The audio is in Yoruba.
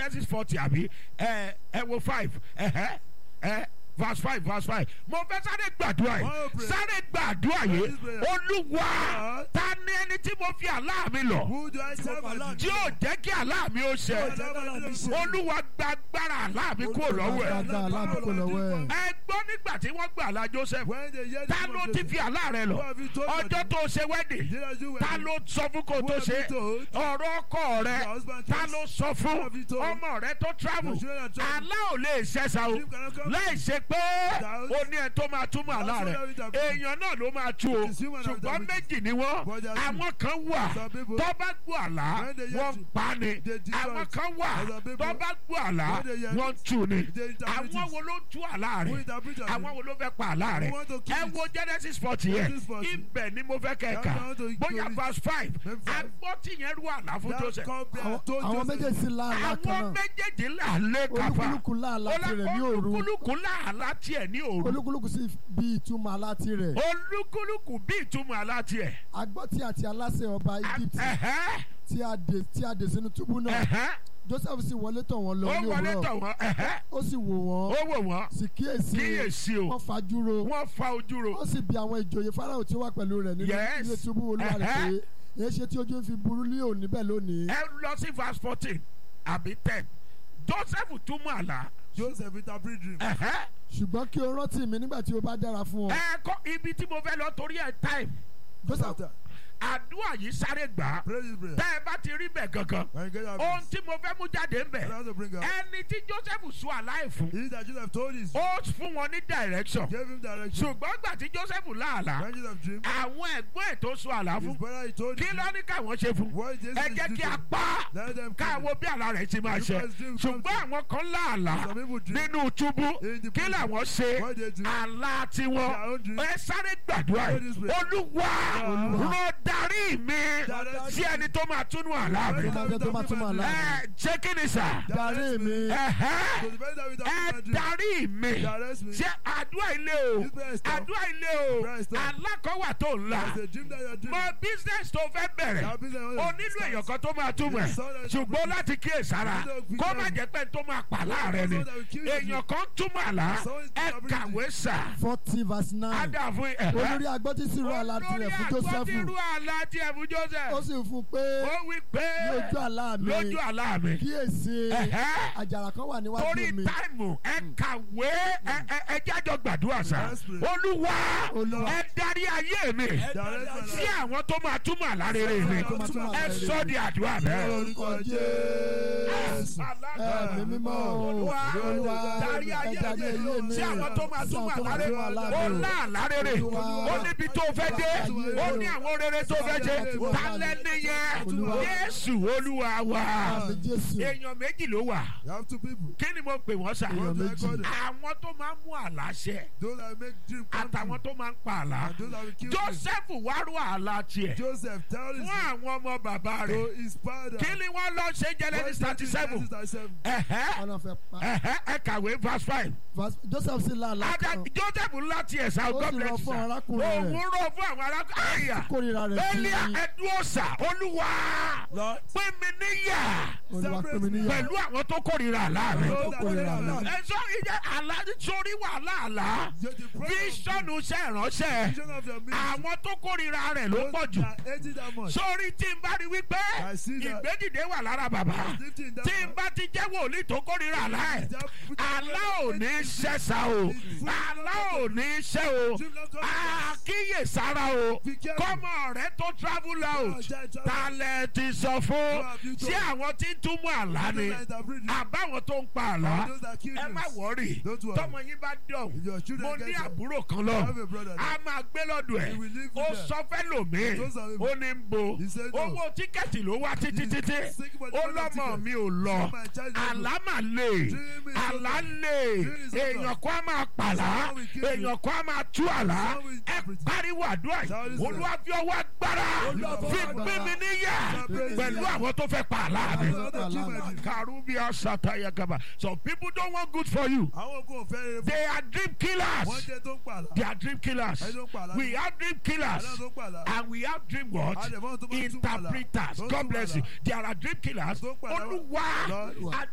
genesis forty àbí ẹ ẹ wo five ẹhẹ ẹ verse five verse five mo fẹ́ sáré gbàdúrà One yìí prayer. sáré gbàdúrà yìí One prayer. olúwa Lord. ta ni ẹni tí mo fi àlá mi lọ Who do I serve as tí yóò jẹ́ kí àlá mi ó ṣẹ olúwa gba agbára àlá mi kúrò lọ́wọ́ ẹ̀ Gbàgbà aláàbùkù lọ́wọ́ ẹ̀. ẹ gbọ́ nígbà tí wọ́n gbà àlá joseph When they hear the ta name ló of ti Joseph, fi àlá rẹ lọ Who have you told ọjọ́ them? tó ṣe wedding Did I do ta well? ló sọ fún kó Who tó have ṣe you told? ọ̀rọ̀ ọkọ rẹ Your husband ta tells- ló sọ Who fún have you told? ọmọ rẹ tó travel Your children are traveling. àlá ò lè ṣẹ̀ṣà o Dream cannot come. láì ṣe pé Doubt. o ní ẹ tó máa túmọ̀ àlá That's rẹ what I will interpret. èèyàn náà ló máa tú o It's human ṣùgbọ́n interpretation. méjì ni wọ́n But they are two. àwọn kan wà Some people- tó bá gbọ́ àlá When they hear wọ́n to- pa ni they destroy àwọn it. kan wà Some people- tó bá gbọ́ àlá When they hear wọ́n it, tú ni they interpret àwọn it. wo ló tú àlá Who rẹ interpret it? àwọn wo ló fẹ́ pa àlá rẹ Who want to kill ẹ it? wo genesis forty yẹn Genesis 40. ibẹ̀ ni mo fẹ́ kẹ́ That's ká how to bóyá kill it. verse five Verse five. agbọ́ tí yẹn rú àlá fún That joseph cobra Àwọn- told àwọn Joseph, méjèèjì láàlá kan àwọn náà méjèèjì là lé kápá olúkúlùkù láàlá tirẹ̀ ní òru olúkúlùkù làálá tiẹ̀ ní òru olúkúlùkù sì bí ìtumọ̀ àlá tirẹ̀ olúkúlùkù bí ìtumọ̀ àlá tiẹ̀. agbọ́ tí àti aláṣẹ ọba Egypt Ẹ̀hẹ́, tí a dè tí a dè sínú túbú náà ẹ̀hẹ́, Joseph sì wọlé tọ̀ wọ́n lọ ó ní wọlé òwúrọ̀ tọ̀ wọ́n ẹ̀hẹ́, ó sì wò ó wọ́n wò wọ́n sì kíyèsí kíyèsí o wọ́n fajúro wọ́n fa ojú ro ó sì bi àwọn ìjòyè Fáráò tí ó wà pẹ̀lú rẹ̀ nínú Yes. ilé túbú olúwa rẹ̀ Ẹ̀hẹ́. pé èyí ṣe tí ojú ń fi burú ní òní bẹ́ẹ̀ lónìí ẹ lọ sí verse fourteen àbí ten joseph túmọ̀ àlá Joseph interpret dream. ẹ̀hẹ́, ṣùgbọ́n kí o rántí mi nígbà tí o bá dára fún ọ ẹ kọ́ ibi tí mo fẹ́ lọ torí ẹ̀ time Joseph After, àdúrà yìí sáré gbà á pray this prayer. tẹ́ ẹ bá ti rí bẹ̀ gangan When you get your ohun peace, tí mo fẹ́ mú jáde ń bẹ̀ you have to bring out. ẹni tí joseph sọ àlá ẹ̀ fún He that Joseph told his, ó fún wọn ní direction gave him direction. ṣùgbọ́n gbà tí joseph láàlá When Joseph dreamed, àwọn ẹ̀gbọ́n ẹ̀ tó sọ àlá his fún brother he told kí him, ló ní káwọn ṣe fún what Jesus ẹ is jẹ́ kí a doing. pa á Let them kill him. káwọn bí àlá rẹ̀ ti máa ṣe Because dream comes ṣùgbọ́n àwọn kan láàlá Some people dream. nínú túbú In the kí prison. làwọn ṣe What they do. àlá tiwọn Their own dream. ẹ sáré gbàdúrà Pray yìí this prayer. olúwa Olúwa. lọ darí mi Direct sí ẹni tó máa túnú àlá mi Ẹni máa jẹ́ tó máa túmọ̀ àlá ẹ jẹ́ kí ni sà darí mi ẹ̀hẹ́ So the very time we ẹ interpret my dream, darí mi direct me. ṣe àdúrà ilé o This prayer is tough. àdúrà ilé o Prayer is tough. alákọ̀wà tó ń la There's a dream that you're dreaming. mọ business tó fẹ́ bẹ̀rẹ̀ That business you o want to nílò start. èèyàn kan tó máa túmọ̀ ẹ̀ Yes, so that- ṣùgbọ́n láti kíyè sára You know, kó má because- jẹ́ pé tó máa pa láàrẹ̀ ni So that we kill you. èèyàn kan túmọ̀ àlá So it's ẹ ability. kàwé sà forty verse nine ádà fún ẹ̀ olórí agbọ́tí sì rú àlá tirẹ̀ fún Joseph olórí àlá tiẹ̀ fún ó Joseph sì fún un pé ó wí pé lójú àlá mi lójú àlá mi kíyèsí Ẹ̀hẹ́. àjàrà kan wà níwájú torí mi táìmù ẹ kàwé ẹ ẹ ẹ jájọ gbàdúrà sá Yes, please. olúwa Olúwa. ẹ darí ayé mi Direct my sí life. àwọn tó máa túmọ̀ àlá rere mi Tó máa túmọ̀ àlá ẹ rere sọ mi. di àdúrà bẹ́ẹ̀. Orúkọ Jésù. ẹ̀mí mímọ́ o Olúwa, olúwa darí ẹ ayé darí ayé mi mi sí àwọn tó máa sí túmọ̀ àwọn tó àlá máa rere túmọ̀ àlá ó mi lá àlá rere ó níbi tó fẹ́ dé ó ní àwọn rere tó fẹ́ ṣe tálẹ́ nìyẹn Olúwa. Jésù olúwa wa àmì Jésù èèyàn méjì ló wà You have two people. kí ni mo pè wọ́n sà Èèyàn What do I méjì. call them? àwọn tó máa ń mú àlá ṣẹ Those that make dream come àtàwọn true. tó máa ń pa àlá And those that will kill dream. Joseph wá rú àlá tiẹ̀ Joseph tell his fún àwọn ọmọ bàbá to rẹ̀ his father. kí ni wọ́n lọ ṣe Genesis thirty seven ẹ̀hẹ́ ọ̀nà fẹ́ pa ẹ̀hẹ́ ẹ kàwé verse five Verse- Joseph sì lá àlá Ada kan Joseph ńlá tiẹ̀ sá Ó God sì bless rọ you fún sir arákùnrin rẹ̀. òun rọ fún àwọn arákùnrin àyà kórìíra rẹ̀ sí Elia ẹdúró sà olúwa Lord, pín mi níyà olúwa pè mí níyà pẹ̀lú àwọn tó kórìíra àlá mi tó kórìíra rẹ̀ ẹ sọ ìjẹ àlá sórí wàhálà àlá you're the prophet. bíṣọ̀nù iṣẹ́ ìránṣẹ́ Vision of your ministry. àwọn tó kórìíra rẹ̀ ló pọ̀ jù Those that hate it that much. sórí tí n bá rí wípé I see that. ìgbédìde wà lára bàbá Lifting that tí n bá ti jẹ́ wòlíì tó kórìíra àlá ẹ̀ àlá ò ní ṣẹ̀ṣà o àlá ò ní ṣẹ́ o àkíyèsára o kọ́mọ rẹ tó travel out talẹ̀ ti sọ fún ṣé àwọn tí ń túmọ̀ àlá ni àbáwọn tó ń pa àlá ẹ má wọ́rì Don't worry. tọmọ yín bá dọ̀hún If your children mo ní get up, àbúrò kan lọ I have a brother a máa gbé lọ́dọ̀ ẹ̀ He will live ó with them. sọ fẹ́ lòmíì Those are the- ó ní ń bo He said no. owó tíkẹ́ẹ̀tì ló wá títí He- títí Think about the ó money lọ́mọ ticket. mi ò lọ So my child is àlá mà lè Dream is àlá over. lè Dream is over. èèyàn kan á máa pàlà Someone will kill you. èèyàn kan á máa tú àlá Someone will ẹ interpret it. pariwo àdúrà yìí Someone is olúwa fi ọwọ́ agbára Olúwa fi fi ọwọ́ gbé mi agbára. níyà Olúwa pẹ̀lú níyà. àwọn tó fẹ́ pa àlá mi Àwọn tó fẹ́ pa àlá mi. karubia sataya gaba some people don't want good for you Àwọn kò fẹ́ rere fún they are dream wọ́n killers jẹ́ tó ń pààlà. they are dream killers Ẹni tó ń pààlà. we have dream killers Àlọ́ tó ń pààlà. and we have dream what Àdẹ̀fọ́n tó máa ń túmọ̀ àlà. interpreters Tó ń God túmọ̀ bless àlà. you there are dream killers Tó ń pààlà. olúwa Lord.